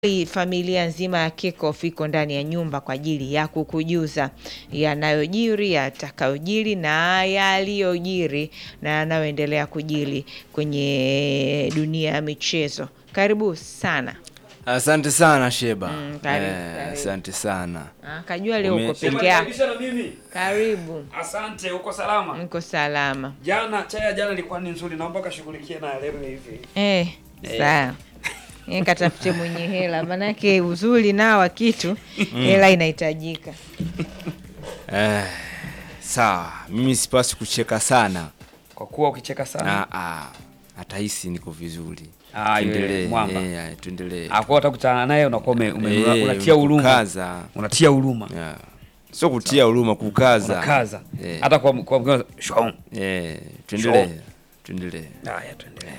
Familia nzima ya Kickoff iko ndani ya nyumba kwa ajili ya kukujuza yanayojiri, yatakayojiri na yaliyojiri na yanayoendelea kujiri kwenye dunia ya michezo. Karibu sana. Asante sana Sheba. Mm, karibu, Eh, karibu. Asante sana. Ah, Kajua leo Ume- uko peke yako. Umekaribisha na mimi. Karibu. Asante, uko salama? Niko salama. Jana chai ya jana ilikuwa ni nzuri, naomba kashughulikie na leo hivi. Eh, sawa. Eh, katafute mwenye hela, manake uzuri nao wa kitu hela inahitajika. Eh, sawa, mimi sipasi kucheka sana. Kwa kuwa ukicheka sana. Ah, ah, atahisi niko vizuri. Ah, yule Tuendelee. mwamba. Eh, tuendelee. Hakuwa utakutana naye unakuwa ume, ume, Eh, unatia huruma. kukaza. Unatia huruma. Yeah. Sio kutia huruma, kukaza. Unakaza. Eh. Hata kwa kwa mkono shwaum. Eh, tuendelee. Sure. Tuendelee. Haya tuendelee.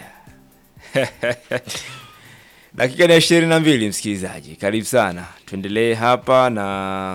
Dakika ni ishirini na mbili msikilizaji, karibu sana, tuendelee hapa na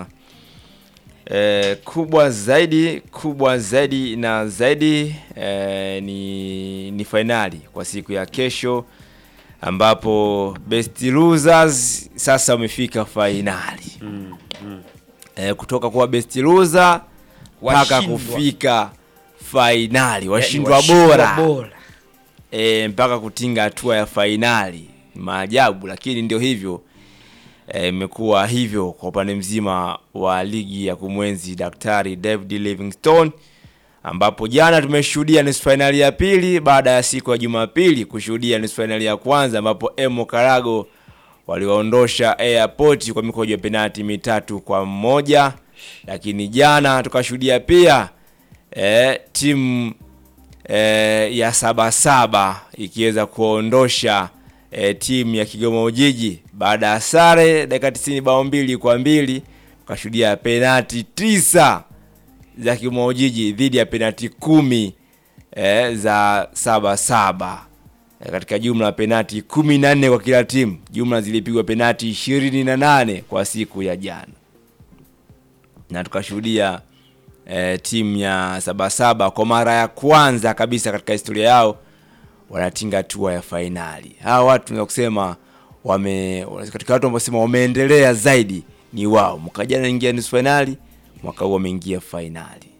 eh, kubwa zaidi kubwa zaidi na zaidi eh, ni, ni fainali kwa siku ya kesho ambapo best losers sasa wamefika fainali Mm, mm. eh, kutoka kuwa best loser mpaka Washindwa. kufika fainali washindwa Washindwa bora bora. e, mpaka kutinga hatua ya fainali. Ni maajabu, lakini ndio hivyo eh, imekuwa hivyo kwa upande mzima wa ligi ya kumwenzi Daktari David Livingstone, ambapo jana tumeshuhudia nusu fainali ya pili baada ya siku ya Jumapili kushuhudia nusu fainali ya kwanza ambapo Emo Karago waliwaondosha Airport kwa mikojo ya penalti mitatu kwa mmoja, lakini jana tukashuhudia pia eh, timu eh, ya Sabasaba ikiweza kuondosha eh, timu ya Kigoma Ujiji baada ya sare dakika 90 bao mbili kwa mbili ukashuhudia penati tisa za Kigoma Ujiji dhidi ya penati kumi eh, za Sabasaba eh, katika jumla ya penati kumi na nne kwa kila timu. Jumla zilipigwa penati ishirini na nane kwa siku ya jana na tukashuhudia eh, timu ya Sabasaba kwa mara ya kwanza kabisa katika historia yao wanatinga hatua ya fainali. Hawa watu tunaweza kusema wame katika watu ambao sema wameendelea zaidi ni wao. Mwaka jana ingia nusu fainali, mwaka huu wameingia fainali.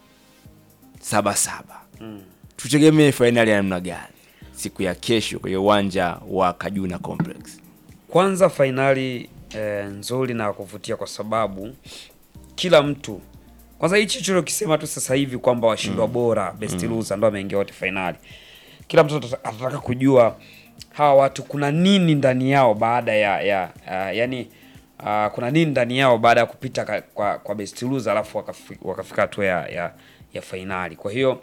Sabasaba tutegemee fainali ya namna gani siku ya kesho kwenye uwanja wa Kajuna Complex? Kwanza fainali eh, nzuri na ya kuvutia kwa sababu kila mtu kwanza hichi chulokisema tu sasa hivi kwamba washindwa bora best loser ndo ameingia wote fainali. Kila mtu atata- atataka kujua hawa watu kuna nini ndani yao baada ya ya uh, yani uh, kuna nini ndani yao baada ya kupita ka, kwa, kwa best loser alafu wakafi- wakafika hatua ya, ya, ya fainali. Kwa hiyo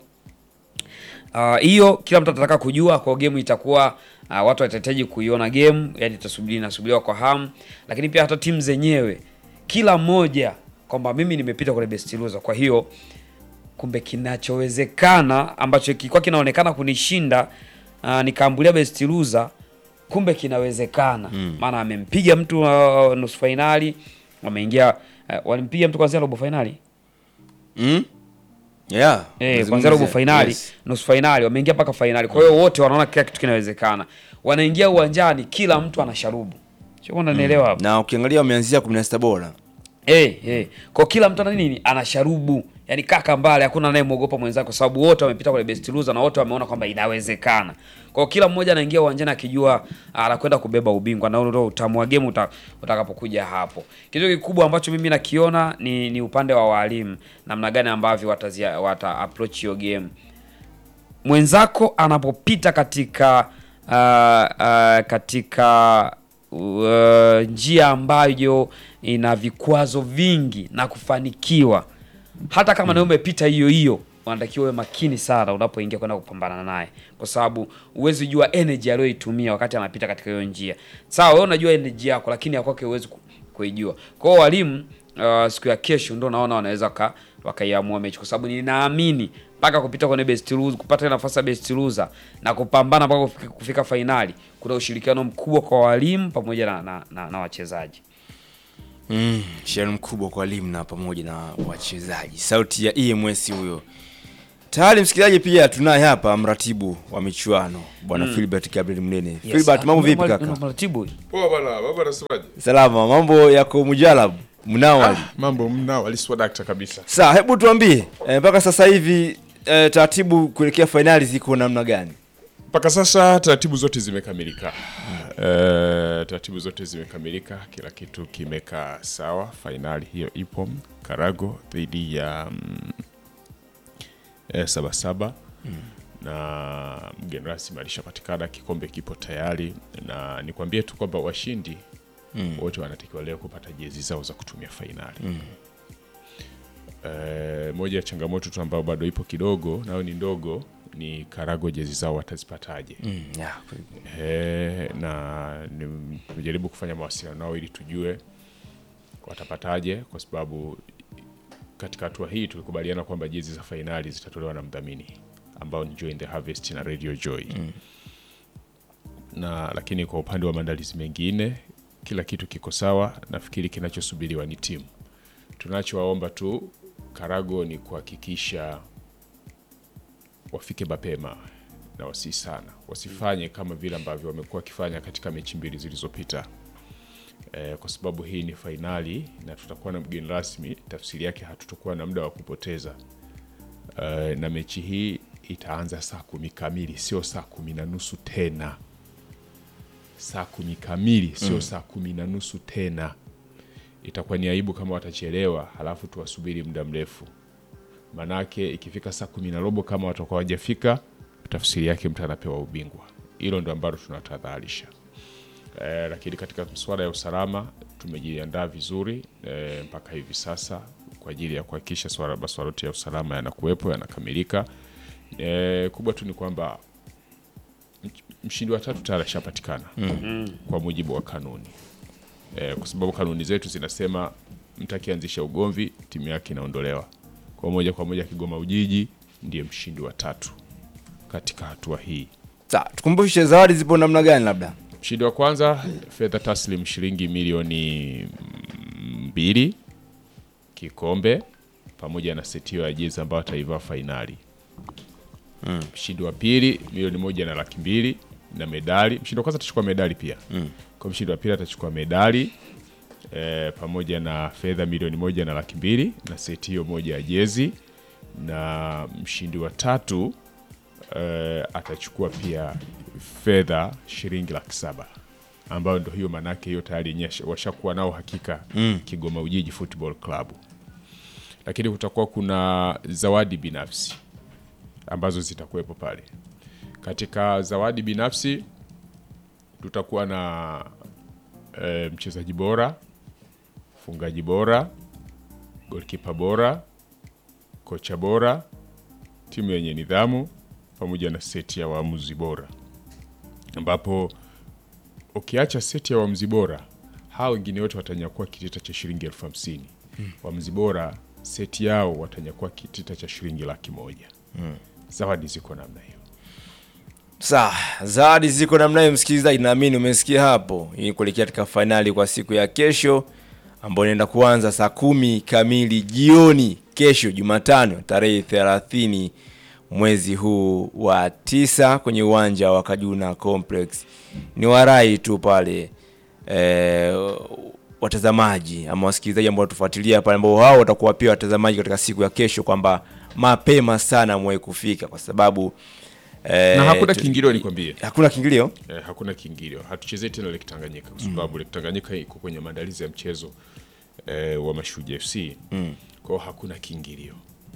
Ah, hiyo kila mtu atataka kujua kwa game itakuwa uh, watu watahitaji kuiona game, yani tutasubiri nasubiriwa kwa hamu, lakini pia hata timu zenyewe kila mmoja kwamba mimi nimepita kwenye best loser, kwa hiyo kumbe kinachowezekana ambacho kilikuwa kinaonekana kunishinda uh, nikaambulia best loser, kumbe kinawezekana maana amempiga mtu uh, nusu fainali, wameingia uh, walimpiga mtu kwanzia robo fainali Mm? Yeah. Eh, kwanza robo fainali, Yes. nusu fainali, wameingia mpaka fainali. Kwa hiyo wote wanaona kila kitu kinawezekana. Wanaingia uwanjani, kila mtu ana sharubu. Sio kwamba unanielewa hapo. Na ukiangalia wameanzia 16 bora. Eh, eh. Kwa kila mtu ana nini? Ana sharubu. Yaani kaka mbale, hakuna anayemwogopa mwenzake kwa sababu wote wamepita kwenye best loser na wote wameona kwamba inawezekana. Kwa hiyo kila mmoja anaingia uwanjani akijua anakwenda kubeba ubingwa na ndio utamu wa game uta, utakapokuja hapo. Kitu kikubwa ambacho mimi nakiona ni, ni upande wa walimu namna gani ambavyo watazia, wata approach hiyo game mwenzako anapopita katika uh, uh, katika uh, njia ambayo ina vikwazo vingi na kufanikiwa, hata kama nawe umepita hiyo hiyo, unatakiwa uwe makini sana unapoingia kwenda kupambana naye, kwa sababu huwezi jua energy aliyoitumia wakati anapita katika hiyo njia. Sawa, wewe unajua energy yako, lakini ya kwake huwezi ku- kuijua. Kwa hiyo walimu uh, siku ya kesho ndio naona wanaweza waka, wakaiamua mechi kwa sababu ninaamini mpaka kupita kwenye best loser, kupata nafasi ya best loser na kupambana mpaka kufika, kufika fainali, kuna ushirikiano mkubwa kwa walimu pamoja na, na, na, na wachezaji. Mm, shari mkubwa kwa walimu na pamoja na wachezaji. Sauti ya EMS huyo Tayari msikilizaji, pia tunaye hapa mratibu wa michuano bwana Philbert Gabriel Mnene. Philbert, mambo vipi kaka? Mratibu. Poa bana, baba anasemaje? Salama, mambo yako mujalabu mnawali? Mambo mnao aliswa dakta kabisa. Sawa, hebu tuambie eh, mpaka sasa hivi eh, taratibu kuelekea fainali ziko namna gani? Mpaka sasa taratibu zote zimekamilika. Eh, taratibu zote zimekamilika, kila kitu kimekaa sawa. Fainali hiyo ipo Karago dhidi ya mm, eh, Sabasaba na mgeni rasmi alishapatikana, kikombe kipo tayari, na nikwambie tu kwamba washindi wote wanatakiwa leo kupata jezi zao za kutumia fainali. Eh, moja ya changamoto tu ambayo bado ipo kidogo, nayo ni ndogo, ni Karago jezi zao watazipataje? Mm, yeah. Eh, na ni- nimejaribu kufanya mawasiliano nao ili tujue watapataje, kwa sababu katika hatua hii tulikubaliana kwamba jezi za fainali zitatolewa na mdhamini ambao ni Joy in the Harvest na Radio Joy na lakini kwa upande wa maandalizi mengine kila kitu kiko sawa. Nafikiri kinachosubiriwa ni timu. Tunachowaomba tu Karago ni kuhakikisha wafike mapema na wasi sana, wasifanye kama vile ambavyo wamekuwa wakifanya katika mechi mbili zilizopita e, kwa sababu hii ni fainali na tutakuwa na mgeni rasmi. Tafsiri yake hatutakuwa na muda wa kupoteza e, na mechi hii itaanza saa kumi kamili, sio saa kumi na nusu tena saa kumi kamili sio saa kumi na nusu tena. Itakuwa ni aibu kama watachelewa, halafu tuwasubiri muda mrefu. Manake ikifika saa kumi na robo kama watakuwa wajafika, tafsiri yake mtu anapewa ubingwa. Hilo ndo ambalo tunatahadharisha. E, lakini katika masuala ya usalama tumejiandaa vizuri e, mpaka hivi sasa kwa ajili ya kuhakikisha swala masuala yote ya usalama yanakuwepo yanakamilika. E, kubwa tu ni kwamba mshindi wa tatu tayari ashapatikana kwa mujibu wa kanuni e, kwa sababu kanuni zetu zinasema mtu akianzisha ugomvi timu yake inaondolewa. Kwa moja kwa moja Kigoma Ujiji ndiye mshindi wa tatu katika hatua hii. Sawa, tukumbushe zawadi zipo namna gani labda? Mshindi wa kwanza fedha taslim shilingi milioni mbili, kikombe pamoja na setio ya jezi ambayo ataivaa fainali. Mshindi wa pili milioni moja na laki mbili na medali. Mshindi wa kwanza atachukua medali pia. Kwa mshindi wa pili atachukua medali e, pamoja na fedha milioni moja na laki mbili na seti hiyo moja ya jezi, na mshindi wa tatu e, atachukua pia fedha shilingi laki saba ambayo ndo hiyo manake hiyo tayari yenyewe washakuwa nao hakika Kigoma Ujiji Football Club, lakini kutakuwa kuna zawadi binafsi ambazo zitakuwepo pale. Katika zawadi binafsi tutakuwa na e, mchezaji bora, mfungaji bora, golkipa bora, kocha bora, timu yenye nidhamu pamoja na seti ya waamuzi bora, ambapo ukiacha seti ya waamuzi bora, hao wengine wote watanyakua kitita cha shilingi elfu hamsini. Waamuzi bora seti yao watanyakua kitita cha shilingi laki moja. Zawadi ziko namna hiyo. Sawa, zawadi ziko namna hiyo, msikilizaji, naamini umesikia hapo. Hii kuelekea katika fainali kwa siku ya kesho ambayo inaenda kuanza saa kumi kamili jioni kesho Jumatano tarehe thelathini mwezi huu wa tisa kwenye uwanja wa Kajuna Complex. Ni warai tu pale eh, watazamaji ama wasikilizaji ambao watufuatilia pale, ambao hao watakuwa pia watazamaji katika siku ya kesho, kwamba mapema sana mwahi kufika kwa sababu eh, Na hakuna tu- kiingilio nikwambie. hakuna kiingilio Eh, hakuna kiingilio. Hatuchezei tena Lake Tanganyika kwa sababu Lake Tanganyika iko kwenye maandalizi ya mchezo eh, wa Mashujaa FC. Kwa hiyo hakuna kiingilio.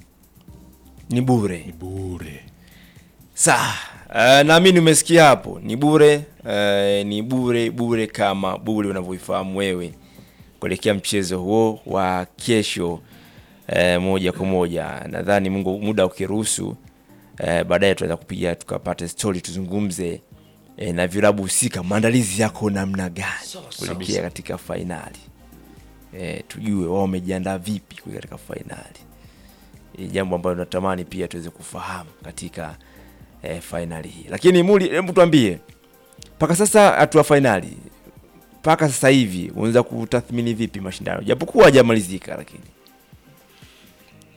ni bure. Ni bure. Sawa, uh, naamini umesikia hapo, ni bure uh, ni bure bure kama bure unavyoifahamu wewe kuelekea mchezo huo wa kesho uh, moja kwa moja. Nadhani Mungu muda ukiruhusu, uh, baadaye tunaweza kupiga tukapata story tuzungumze uh, na vilabu husika, maandalizi yako namna gani kuelekea katika fainali eh, tujue wao wamejiandaa vipi kuelekea katika fainali ni jambo ambalo natamani pia tuweze kufahamu katika eh, fainali hii. Lakini Muli, hebu tuambie mpaka sasa hatua fainali, mpaka sasa hivi unaweza kutathmini vipi mashindano, japokuwa hajamalizika, lakini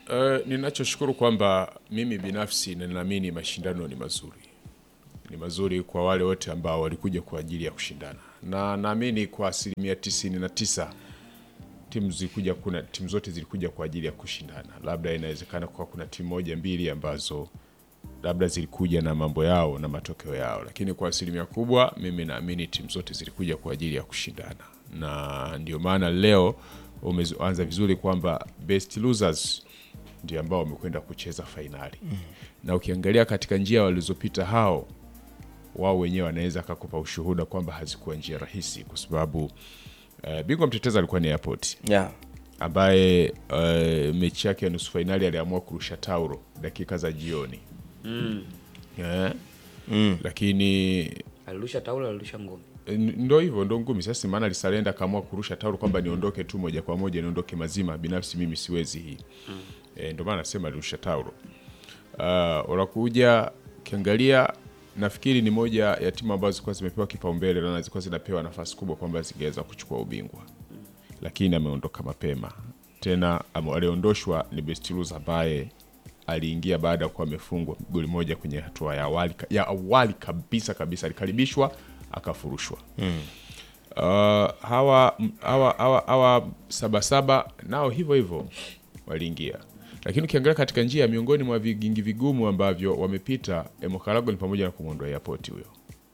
Uh, ninachoshukuru kwamba mimi binafsi ninaamini mashindano ni mazuri, ni mazuri kwa wale wote ambao walikuja kwa ajili ya kushindana, na naamini kwa asilimia tisini na tisa timu zilikuja, kuna timu zote zilikuja kwa ajili ya kushindana. Labda inawezekana kwa kuna timu moja mbili ambazo labda zilikuja na mambo yao na matokeo yao, lakini kwa asilimia kubwa mimi naamini timu zote zilikuja kwa ajili ya kushindana, na ndio maana leo umeanza vizuri kwamba best losers ndio ambao wamekwenda kucheza fainali mm. na ukiangalia katika njia walizopita hao wao wenyewe wanaweza akakupa ushuhuda kwamba hazikuwa njia rahisi, kwa sababu uh, bingwa mtetezi alikuwa ni Airport yeah. ambaye uh, mechi yake ya nusu fainali aliamua kurusha tauro dakika za jioni mm. yeah. mm. lakini alirusha taula alirusha ngumi N- ndo hivyo ndo ngumi sasa maana alisalenda akaamua kurusha tauro kwamba niondoke tu moja kwa moja niondoke mazima binafsi mimi siwezi hii mm. e, ndo maana nasema alirusha tauro uh, unakuja ukiangalia nafikiri ni moja ya timu ambazo zilikuwa zimepewa kipaumbele na zilikuwa zinapewa nafasi kubwa kwamba zingeweza kuchukua ubingwa lakini ameondoka mapema tena ame- aliondoshwa ni Bestilus ambaye aliingia baada ya kuwa amefungwa goli moja kwenye hatua ya awali, ya awali kabisa kabisa alikaribishwa akafurushwa mm. uh, hawa hawa hawa hawa sabasaba nao hivyo hivyo waliingia lakini ukiangalia katika njia miongoni mwa vigingi vigumu ambavyo wamepita Emokarago ni pamoja na kumwondoa airport huyo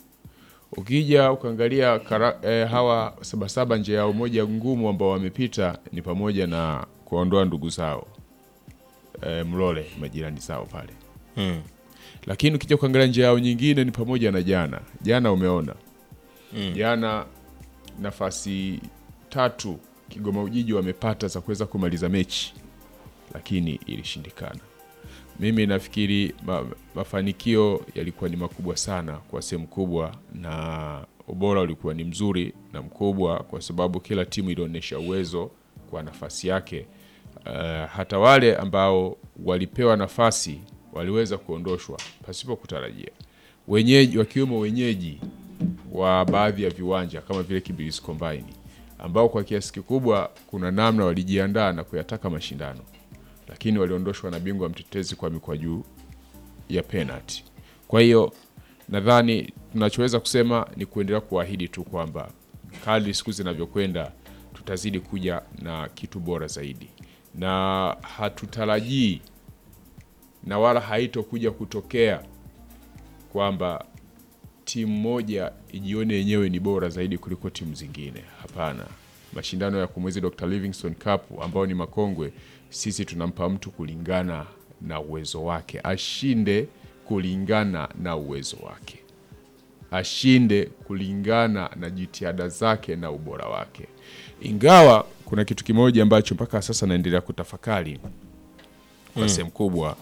ukija ukaangalia kara, eh, hawa sabasaba njia yao moja ngumu ambao wamepita ni pamoja na kuwaondoa ndugu zao eh, Mlole majirani zao pale Mm. lakini ukija kuangalia njia yao nyingine ni pamoja na jana jana umeona mm. jana nafasi tatu Kigoma Ujiji wamepata za kuweza kumaliza mechi lakini ilishindikana mimi nafikiri ma, mafanikio yalikuwa ni makubwa sana kwa sehemu kubwa na ubora ulikuwa ni mzuri na mkubwa kwa sababu kila timu ilionyesha uwezo kwa nafasi yake uh, hata wale ambao walipewa nafasi waliweza kuondoshwa pasipo kutarajia wenyeji wakiwemo wenyeji wa baadhi ya viwanja kama vile Kibirizi Combine ambao kwa kiasi kikubwa kuna namna walijiandaa na kuyataka mashindano lakini waliondoshwa na bingwa mtetezi kwa mikwaju ya penalty. Kwa hiyo nadhani tunachoweza kusema ni kuendelea kuahidi tu kwamba kadri siku zinavyokwenda tutazidi kuja na kitu bora zaidi, na hatutarajii na wala haitokuja kutokea kwamba timu moja ijione yenyewe ni bora zaidi kuliko timu zingine. Hapana, mashindano ya kumwezi Dr. Livingstone Cup ambao ni makongwe, sisi tunampa mtu kulingana na uwezo wake, ashinde kulingana na uwezo wake, ashinde kulingana na jitihada zake na ubora wake. Ingawa kuna kitu kimoja ambacho mpaka sasa naendelea kutafakari kwa sehemu kubwa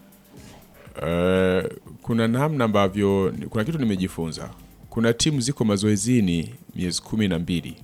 Eh, kuna namna ambavyo kuna kitu nimejifunza. Kuna timu ziko mazoezini miezi kumi na mbili.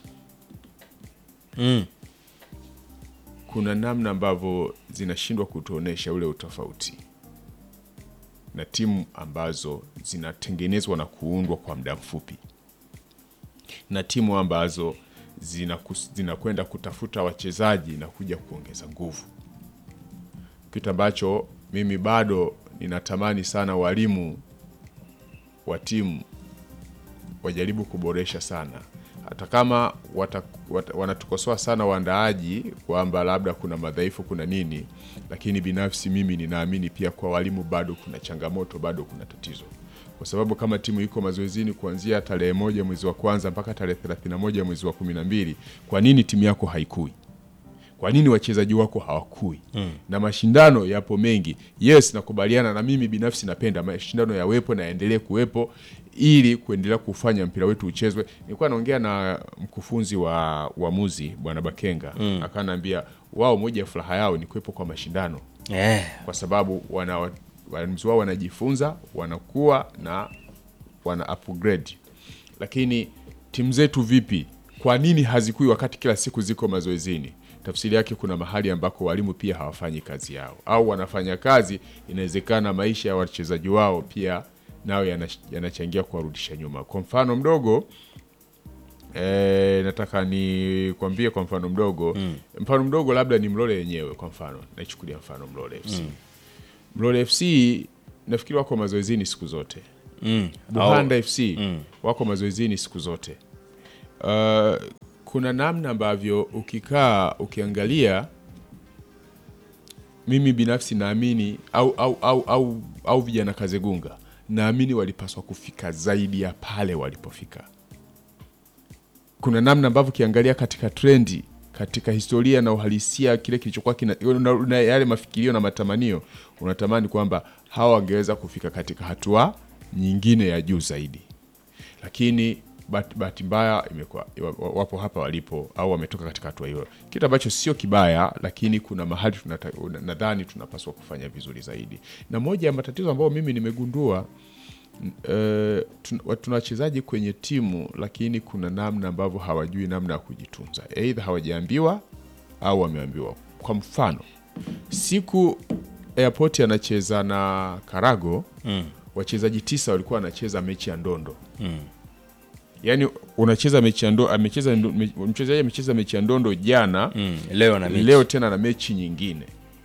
Mm. Kuna namna ambavyo zinashindwa kutuonesha ule utofauti na timu ambazo zinatengenezwa na kuundwa kwa muda mfupi na timu ambazo zinakus- zinakwenda kutafuta wachezaji na kuja kuongeza nguvu kitu ambacho mimi bado ninatamani sana walimu wa timu wajaribu kuboresha sana, hata kama wata, wata, wanatukosoa sana waandaaji kwamba labda kuna madhaifu, kuna nini, lakini binafsi mimi ninaamini pia kwa walimu bado kuna changamoto, bado kuna tatizo, kwa sababu kama timu iko mazoezini kuanzia tarehe moja mwezi wa kwanza mpaka tarehe 31 mwezi wa kumi na mbili, kwa nini timu yako haikui? kwa nini wachezaji wako hawakui mm. na mashindano yapo mengi yes nakubaliana na mimi binafsi napenda mashindano yawepo na yaendelee kuwepo ili kuendelea kufanya mpira wetu uchezwe nilikuwa naongea na mkufunzi wa uamuzi bwana bakenga mm. akanaambia wao moja ya furaha yao ni kuwepo kwa mashindano Eh. kwa sababu wana waamuzi wao wanajifunza wanakuwa na wana upgrade lakini timu zetu vipi kwa nini hazikui wakati kila siku ziko mazoezini tafsiri yake kuna mahali ambako walimu pia hawafanyi kazi yao au wanafanya kazi inawezekana maisha ya wachezaji wao pia nayo yana- yanachangia kuwarudisha nyuma kwa mfano mdogo E, nataka nikwambie kwa mfano mdogo mfano mdogo labda ni Mlole yenyewe kwa mfano naichukulia mfano Mlole FC Mlole FC nafikiri wako mazoezini siku zote Mm. Buhanda FC wako mazoezini siku zote. Uh, kuna namna ambavyo ukikaa ukiangalia, mimi binafsi naamini au, au, au, au, au vijana Kazegunga naamini walipaswa kufika zaidi ya pale walipofika. Kuna namna ambavyo ukiangalia katika trendi katika historia na uhalisia kile kilichokuwa kina na, na yale mafikirio na matamanio, unatamani kwamba hawa wangeweza kufika katika hatua nyingine ya juu zaidi, lakini bahati bahati mbaya imekuwa wa- wapo hapa walipo au wametoka katika hatua hiyo, kitu ambacho sio kibaya, lakini kuna mahali tunata- nadhani tunapaswa kufanya vizuri zaidi. Na moja ya matatizo ambayo mimi nimegundua eh, tun- wa- tuna wachezaji kwenye timu lakini kuna namna ambavyo hawajui namna ya kujitunza, aidha hawajaambiwa au wameambiwa. Kwa mfano, siku airport anacheza na Karago wachezaji tisa walikuwa wanacheza mechi ya ndondo yaani unacheza mechi ya ndondo, amecheza ndo- me- mchezaji amecheza mechi ya ndondo jana Mm. Leo na mechi. leo tena na mechi nyingine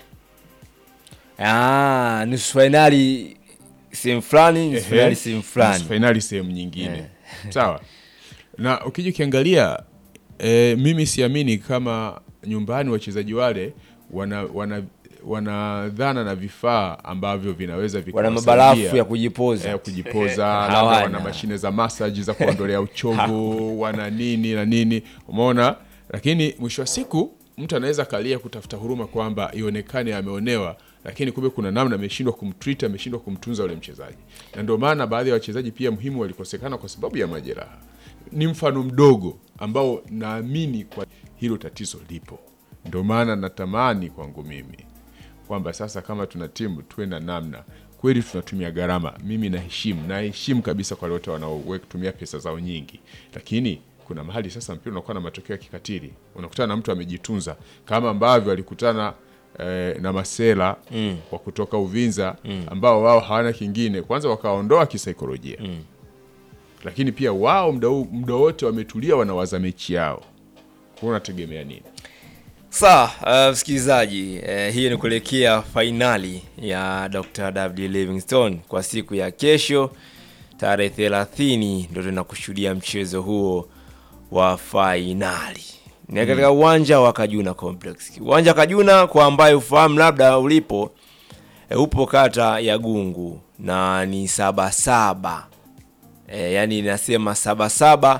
Ah, nusu fainali sehemu fulani, nusu Ehe, fainali sehemu fulani. nusu fainali sehemu nyingine sawa na ukija ukiangalia e, mimi siamini kama nyumbani wachezaji wale wana, wana, wana dhana na vifaa ambavyo vinaweza Wana vikawasaidia, mabarafu ya kujipoza. eh, kujipoza labda Hawana. wana mashine za masaji za kuondolea uchovu wana nini na nini umeona lakini mwisho wa siku mtu anaweza kalia kutafuta huruma kwamba ionekane ameonewa lakini kumbe kuna namna ameshindwa kumtreat ameshindwa kumtunza ule mchezaji na ndio maana baadhi ya wachezaji pia muhimu walikosekana kwa sababu ya majeraha ni mfano mdogo ambao naamini kwa hilo tatizo lipo ndio maana natamani kwangu mimi kwamba sasa kama tuna timu tuwe na namna kweli tunatumia gharama mimi naheshimu naheshimu kabisa kwa wale wote wanaotumia pesa zao nyingi lakini kuna mahali sasa mpira unakuwa na matokeo ya kikatili unakutana na mtu amejitunza kama ambavyo alikutana eh, na masela mm. wa kutoka uvinza mm. ambao wao hawana kingine kwanza wakaondoa kisaikolojia mm. lakini pia wao muda huu- muda wote wametulia wanawaza mechi yao kwa unategemea nini Sawa, uh, msikilizaji, uh, hiyo ni kuelekea fainali ya Dr. W Livingstone kwa siku ya kesho tarehe 30 ndio tunakushuhudia mchezo huo wa fainali ni katika uwanja wa Kajuna Complex. Uwanja wa Kajuna kwa ambaye ufahamu labda ulipo e, upo kata ya Gungu na ni Sabasaba e, yani inasema Sabasaba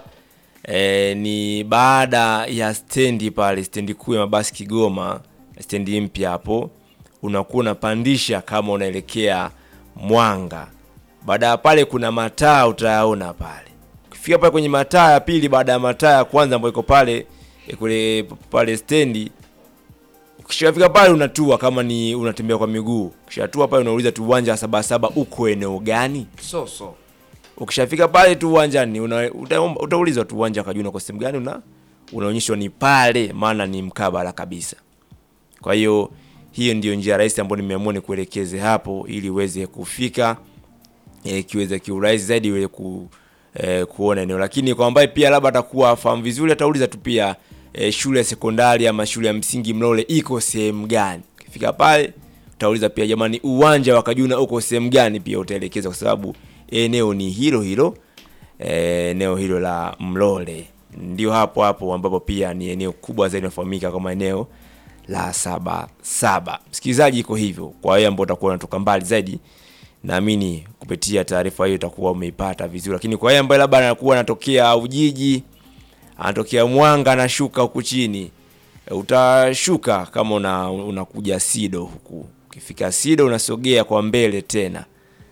e, ni baada ya stendi pale, stendi kuu ya mabasi Kigoma, stendi mpya hapo, unakuwa unapandisha kama unaelekea Mwanga. Baada ya pale kuna mataa utayaona pale. Ukifika pale kwenye mataa ya pili, baada ya mataa ya kwanza ambayo iko pale e, kule pale stendi ukishafika pale unatua kama ni unatembea kwa miguu. Ukishatua pale unauliza tu uwanja wa Sabasaba uko eneo gani? so so Ukishafika pale tu uwanjani una, utaomba- utaulizwa tu uwanja wa Kajuna kwa sehemu gani una unaonyeshwa ni pale, maana ni mkabala kabisa. Kwa hiyo hiyo ndio njia rahisi ambayo nimeamua nikuelekeze hapo ili uweze kufika e, kiweze kiurahisi zaidi iweze ku, e, kuona eneo, lakini kwa ambaye pia labda atakuwa afahamu vizuri atauliza tu pia e, shule ya sekondari ama shule ya msingi Mlole iko sehemu gani. Ukifika pale utauliza pia, jamani, uwanja wa Kajuna uko sehemu gani, pia utaelekeza kwa sababu eneo ni hilo hilo eh, eneo hilo la Mlole ndio hapo hapo ambapo pia ni eneo kubwa zaidi linafahamika kama eneo la saba saba. Msikilizaji, iko hivyo. Kwa hiyo ambao utakuwa unatoka mbali zaidi, naamini kupitia taarifa hiyo utakuwa umeipata vizuri, lakini kwa yeye ambaye labda anakuwa anatokea Ujiji, anatokea Mwanga, anashuka huku chini e, utashuka kama una unakuja Sido huku. Ukifika Sido unasogea kwa mbele tena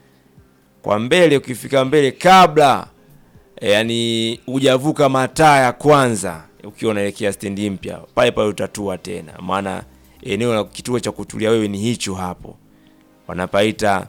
kwa mbele, ukifika mbele kabla e, yani hujavuka mataa ya kwanza, ukiwa unaelekea stendi mpya, pale pale utatua tena, maana eneo la kituo cha kutulia wewe ni hicho hapo, wanapaita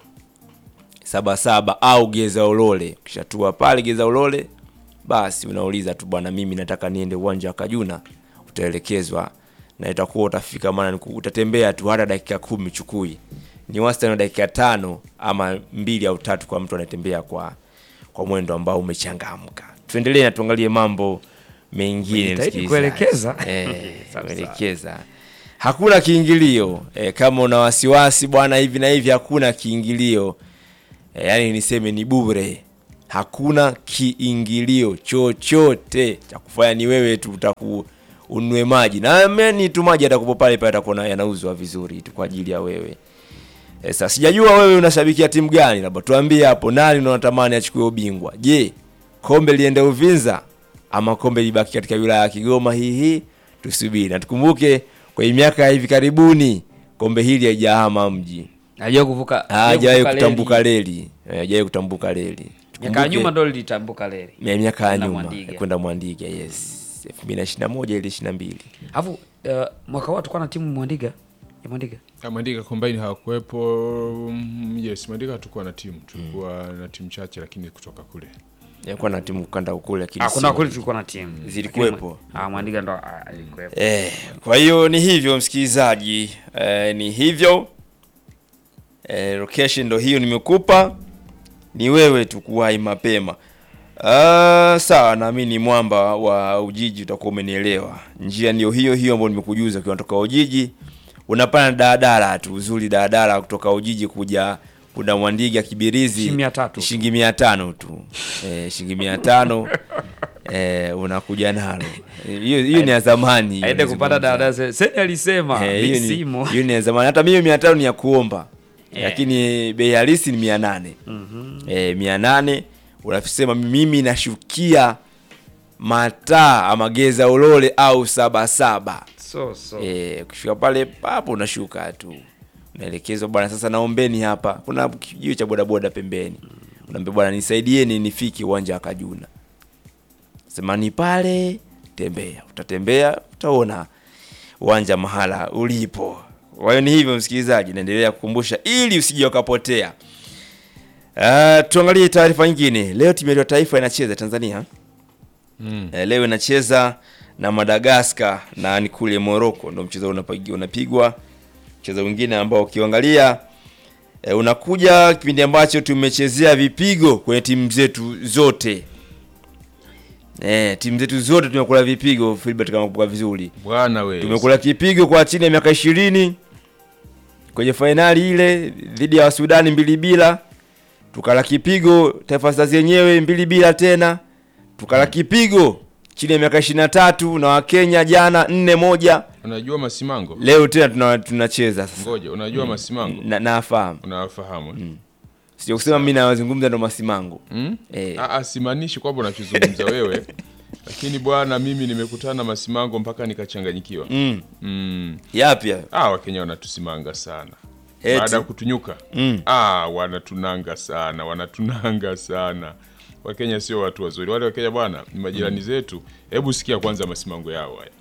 Sabasaba au Geza Ulole. Ukishatua pale Geza Ulole, basi unauliza tu, bwana, mimi nataka niende uwanja wa Kajuna, utaelekezwa na itakuwa utafika, maana ni ku- utatembea tu hata dakika kumi chukui, ni wastani wa dakika tano ama mbili au tatu kwa mtu anatembea kwa kwa mwendo ambao umechangamka. Tuendelee na tuangalie mambo mengine Umejitahidi msikilizaji. kuelekeza. Eh, Sawa, kuelekeza hakuna kiingilio eh, kama una wasiwasi bwana hivi na hivi hakuna kiingilio eh, yaani niseme ni bure hakuna kiingilio chochote cha kufanya ni wewe tu utaku ununue maji na meni tu maji atakupo pale pale atakuwa yanauzwa vizuri tu kwa ajili ya wewe Eh, Sasa sijajua wewe unashabikia timu gani, labda tuambie hapo, nani unatamani achukue ubingwa? Je, kombe liende Uvinza ama kombe libaki katika wilaya ya Kigoma? Hii hii tusubiri na tukumbuke, kwa hii miaka ya hivi karibuni kombe hili haijahama mji, Hajawahi kuvuka hajawahi hajawahi kutambuka reli, Eh, hajawahi kutambuka reli. Miaka ya Tukumbuke- nyuma ndo lilitambuka leli. Ya miaka ya Kwenda nyuma Mwandiga. kwenda Mwandiga, yes 2021 ili 22 Alafu uh, mwaka huo tulikuwa na timu Mwandiga ya Mwandiga. Ah, Mwandika combine hawakuwepo. mm, Yes, Mwandika hatukuwa na timu, tulikuwa na timu chache, lakini kutoka kule yakuwa na timu kanda kule, lakini Ah, kuna sio- kweli tulikuwa na timu. Zilikuwepo. Ah, Mwandiga ndo ah, alikuwepo. Eh, kwa hiyo ni hivyo msikilizaji, eh, ni hivyo eh, location ndo hiyo nimekupa, ni wewe tu kuwahi mapema. Ah, sawa, naamini mwamba wa Ujiji utakuwa umenielewa. Njia ndio hiyo hiyo ambayo nimekujuza, ukiwa unatoka Ujiji unapanda daladala tu, uzuri daladala kutoka Ujiji kuja kuna Mwandiga Kibirizi Shilingi mia tatu. shilingi mia tano tu eh, shilingi mia tano eh, unakuja nalo Eh, hiyo hiyo ni ya zamani Aende kupata nazungumza. dada Seni alisema Eh, hiyo ni- simu. hiyo ni ya zamani hata mimi mia tano ni ya kuomba lakini bei halisi ni mia nane eh, mia nane unasema mimi nashukia mataa ama geza ulole au sabasaba So so. Eh, ukifika pale papo unashuka tu unaelekezwa bwana sasa naombeni hapa kuna kijiwe cha bodaboda pembeni unaambia bwana nisaidieni nifike uwanja wa kajuna sema ni pale tembea utatembea utaona uwanja mahala ulipo kwa hiyo ni hivyo msikilizaji naendelea kukumbusha ili usije ukapotea uh, tuangalie taarifa nyingine leo timu ya taifa inacheza tanzania mm. Eh, leo inacheza na Madagascar na ni kule Morocco ndo mchezo unapigwa unapigwa. Mchezo mwingine ambao ukiangalia eh, unakuja kipindi ambacho tumechezea vipigo kwenye timu zetu zote. Eh, timu zetu zote tumekula vipigo Philbert kama kumbuka vizuri. bwana we Tumekula kipigo kwa chini ya miaka ishirini kwenye fainali ile dhidi ya Sudani mbili bila, tukala kipigo Taifa Stars yenyewe mbili bila tena, tukala kipigo chini ya miaka ishirini na tatu na Wakenya jana nne moja. unajua masimango Leo tena tuna- tunacheza sasa, ngoja unajua masimango na nafahamu, unawafahamu eh? sio kusema mimi nawazungumza ndo masimango mm? eh. Ah, ah, simaanishi kwamba unachozungumza wewe lakini bwana mimi nimekutana na masimango mpaka nikachanganyikiwa mm. mm. Yapi hayo? ah, wakenya wanatusimanga sana Eti. baada ya kutunyuka Mm. ah, wanatunanga sana wanatunanga sana wakenya sio watu wazuri wale wakenya bwana ni majirani zetu hebu sikia kwanza masimango yao haya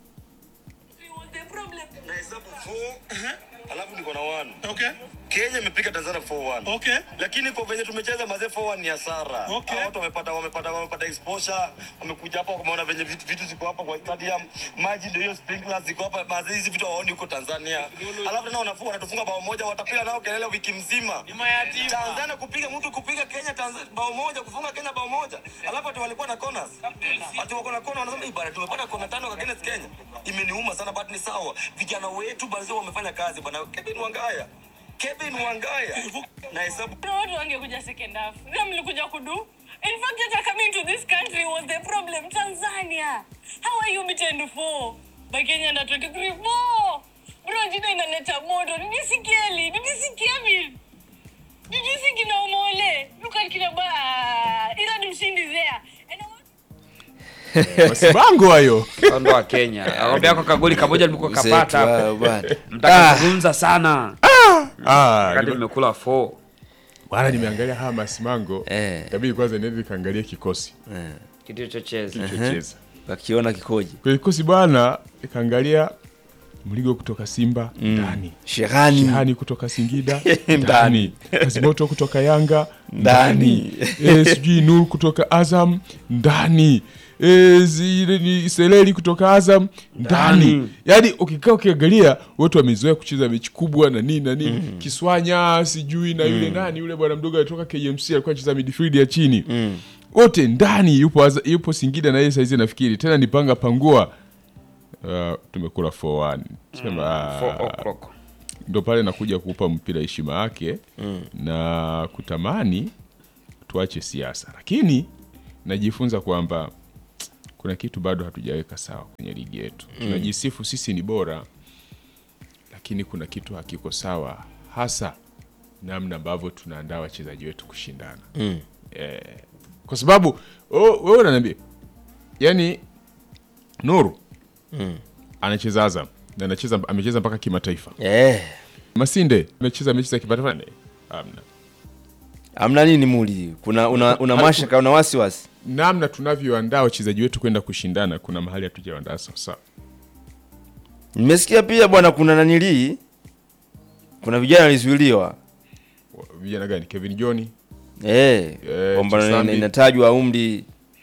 nahesabu 4 alafu niko na 1 Okay. Kenya imepiga Tanzania 4-1 Okay. lakini kwa venye tumecheza mazee 4-1 ni hasara Okay. Hao watu wamepata wamepata wamepata exposure wamekuja hapa wameona venye vitu, vitu ziko hapa kwa stadium maji ndio hiyo sprinklers ziko hapa mazee hizi vitu hawaoni huko Tanzania alafu tena wanafunga wanatufunga bao moja watapiga nao kelele wiki mzima Tanzania kupiga mtu kupiga Kenya Tanzania bao moja kufunga Kenya bao moja alafu ati walikuwa na corners ati wako na corner wanasema "Hii bana tumepata kona tano kwa Kenya Kenya imeniuma sana but ni sawa vijana wetu basi wamefanya kazi bana Kevin Wangaya Kevin Wangaya na hesabu Kuna watu wangekuja second half. Sasa mlikuja kudu. In fact, hata coming to this country was the problem. Tanzania. How are you beaten four? By Kenya under 23 four. Bro, jina inaleta moto. Did you see Kelly? Did you see Kevin? Did you see kina Omole? Look at kina ba. Ila ni mshindi there. And I want masimango hayo Ndo wa Kenya. Akwambia kwa kagoli kamoja nilikuwa Mzetu kapata hapo. wao bwana. Mtakazungumza sana. ah, Wakati nime- nimekula 4. bwana nimeangalia haya masimango Eh. kabidi kwanza niende nikaangalia kikosi Kitu chocheza. kilichocheza Wakiona kikoje kwa kikosi bwana nikaangalia mligo kutoka simba ndani Shehani Shehani kutoka Singida Ndani. ndani, Kazimoto kutoka Yanga Ndani. ndani, e, sijui Nur kutoka Azam ndani, e, zile ni Seleli kutoka Azam ndani. Ndani. Yaani ukikaa ukiangalia wote wamezoea kucheza mechi kubwa na nini na nini Kiswanya sijui na yule nani yule bwana mdogo alitoka KMC alikuwa anacheza midfield ya chini wote ndani yupo, Aza- yupo Singida na yeye saizi nafikiri tena nipanga pangua uh, tumekula 4-1 sema Four ah, o'clock. ndo pale nakuja kuupa mpira heshima yake na kutamani tuache siasa, lakini najifunza kwamba kuna kitu bado hatujaweka sawa kwenye ligi yetu. Tunajisifu sisi ni bora, lakini kuna kitu hakiko sawa, hasa namna ambavyo tunaandaa wachezaji wetu kushindana eh, kwa sababu oh, wewe unaniambia yani Nuru anacheza Azam na anacheza amecheza mpaka kimataifa. Eh, Masinde amecheza mechi za kimataifa ne? Hamna. amna nini muli? Kuna una, una mashaka una wasiwasi? Namna tunavyoandaa wachezaji wetu kwenda kushindana, kuna mahali hatujaandaa sawa sawa. Nimesikia pia bwana, kuna nanilii, kuna vijana walizuiliwa Vijana gani? Kevin John. eh, Eh, kwamba Chisambi. inatajwa umri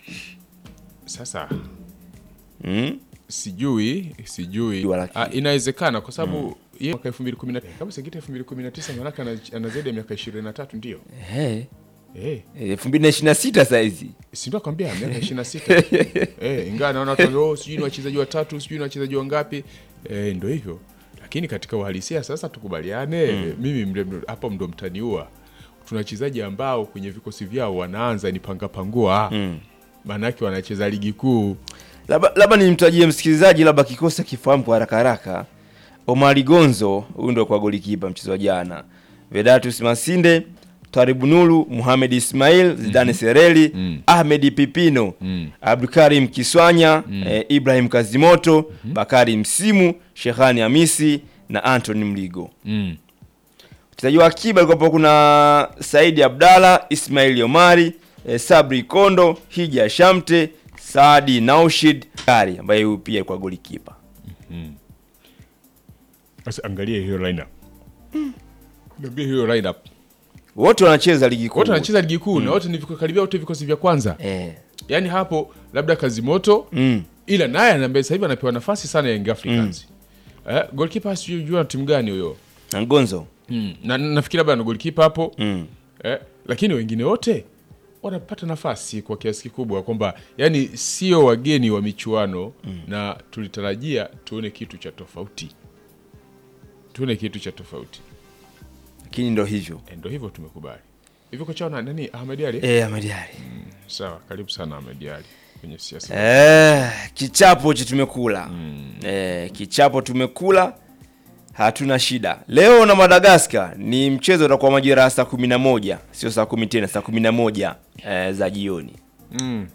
Sasa mm? sijui sijui, Jua la ah, inawezekana kwa sababu yeye mwaka 2019 kama Singida 2019 maana ana, ana zaidi ya miaka 23 ndio. eh, Eh, elfu mbili na ishirini na sita saizi si ndio akwambia miaka 26. eh, ingawa naona watu wanasema, oh, sijui ni wachezaji watatu, sijui ni wachezaji wangapi. Eh, ndio hivyo. Lakini katika uhalisia sasa tukubaliane, mimi mle- mle- hapo ndo mtaniua. Tuna wachezaji ambao kwenye vikosi vyao wanaanza ni panga pangua. Maana yake wanacheza ligi kuu. labda labda nimtajie msikilizaji labda kikosi akifahamu kwa haraka haraka omari gonzo huyu ndo kwa golikipa mchezo wa jana vedatus masinde taribu nuru muhamed ismail zidane sereli ahmed pipino abdukarim kiswanya eh, ibrahim kazimoto bakari msimu shehani hamisi na antony mligo Mm. wachezaji wa akiba alikuwapo kuna saidi abdalla ismaili omari eh, sabri kondo hija shamte saadi naushid kari ambaye huyu pia kwa golikipa Sasa angalia hiyo lineup. Niambie hiyo lineup. wote wanacheza ligi kuu Wote wanacheza ligi kuu na wote ni viko karibia wote vikosi vya kwanza. eh. Yaani hapo labda Kazimoto mm. ila naye anaambia sasa hivi anapewa nafasi sana ya Young Africans. Eh, goalkeeper sijui jua timu gani huyo. na ngonzo Mm. Na na- nafikiri labda na goalkeeper hapo. mm. Eh, lakini wengine wote wanapata nafasi kwa kiasi kikubwa kwamba yani sio wageni wa michuano na tulitarajia tuone kitu cha tofauti. Tuone kitu cha tofauti. lakini ndo hivyo Eh, Ndio hivyo tumekubali. Hivyo kocha na nani Ahmed Ali? eh, Ahmed Ali. Sawa, karibu sana Ahmed Ali kwenye siasa. Eh, kichapo che tumekula eh, kichapo tumekula hatuna shida leo na madagaskar ni mchezo utakuwa majira ya saa kumi na moja sio saa kumi tena saa kumi na moja eh, za jioni Mm.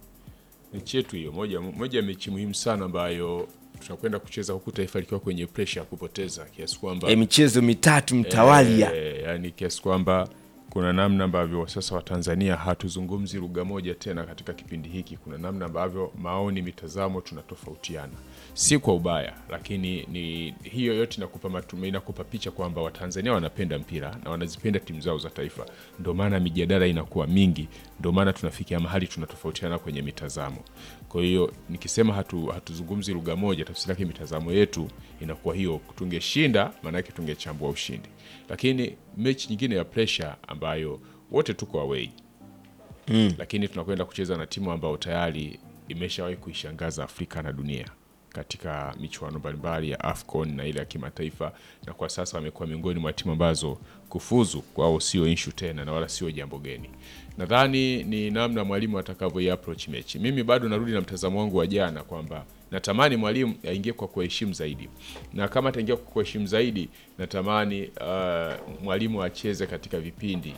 Mechi yetu hiyo moja moja ya mechi muhimu sana ambayo tutakwenda kucheza huku taifa likiwa kwenye pressure ya kupoteza kiasi kwamba eh, michezo mitatu mtawalia Eh, yani kiasi kwamba kuna namna ambavyo sasa Watanzania hatuzungumzi lugha moja tena katika kipindi hiki. Kuna namna ambavyo maoni, mitazamo tunatofautiana, si kwa ubaya, lakini ni hiyo yote inakupa matumaini, inakupa picha kwamba Watanzania wanapenda mpira na wanazipenda timu zao za taifa. Ndio maana mijadala inakuwa mingi, ndio maana tunafikia mahali tunatofautiana kwenye mitazamo. Kwa hiyo nikisema hatu, hatuzungumzi lugha moja, tafsiri yake mitazamo yetu inakuwa hiyo. Tungeshinda maana yake tungechambua ushindi, lakini mechi nyingine ya pressure ambayo wote tuko away mm. lakini tunakwenda kucheza na timu ambayo tayari imeshawahi kuishangaza Afrika na dunia katika michuano mbalimbali ya AFCON na ile ya kimataifa, na kwa sasa wamekuwa miongoni mwa timu ambazo kufuzu kwao sio issue tena na wala sio jambo geni. Nadhani ni namna mwalimu atakavyo approach mechi. Mimi bado narudi na mtazamo wangu wa jana kwamba natamani mwalimu aingie kwa kuheshimu zaidi, na kama ataingia kwa kuheshimu zaidi, natamani uh, mwalimu acheze katika vipindi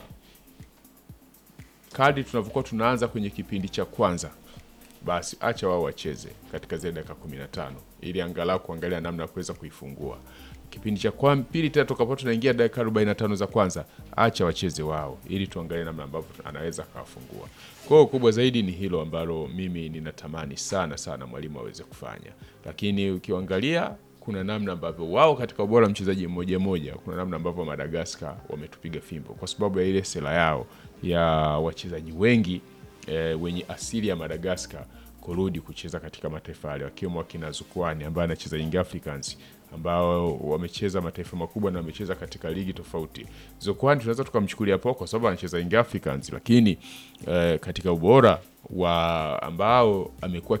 kadri tunavyokuwa tunaanza kwenye kipindi cha kwanza basi acha wao wacheze katika zile dakika 15 ili angalau kuangalia namna ya kuweza kuifungua kipindi cha kwa pili tena tukapo tunaingia dakika 45 za kwanza acha wacheze wao ili tuangalie namna ambavyo anaweza akawafungua kwa hiyo kubwa zaidi ni hilo ambalo mimi ninatamani sana sana mwalimu aweze kufanya lakini ukiangalia kuna namna ambavyo wao katika ubora wa mchezaji mmoja mmoja kuna namna ambavyo Madagascar wametupiga fimbo kwa sababu ya ile sera yao ya wachezaji wengi e, wenye asili ya Madagascar kurudi kucheza katika mataifa yale, wakiwemo wakina Zukwani ambaye anacheza Young Africans ambao wamecheza mataifa makubwa na wamecheza katika ligi tofauti. Zukwani tunaweza tukamchukulia poa kwa sababu anacheza Young Africans, lakini eh, katika ubora wa ambao amekuwa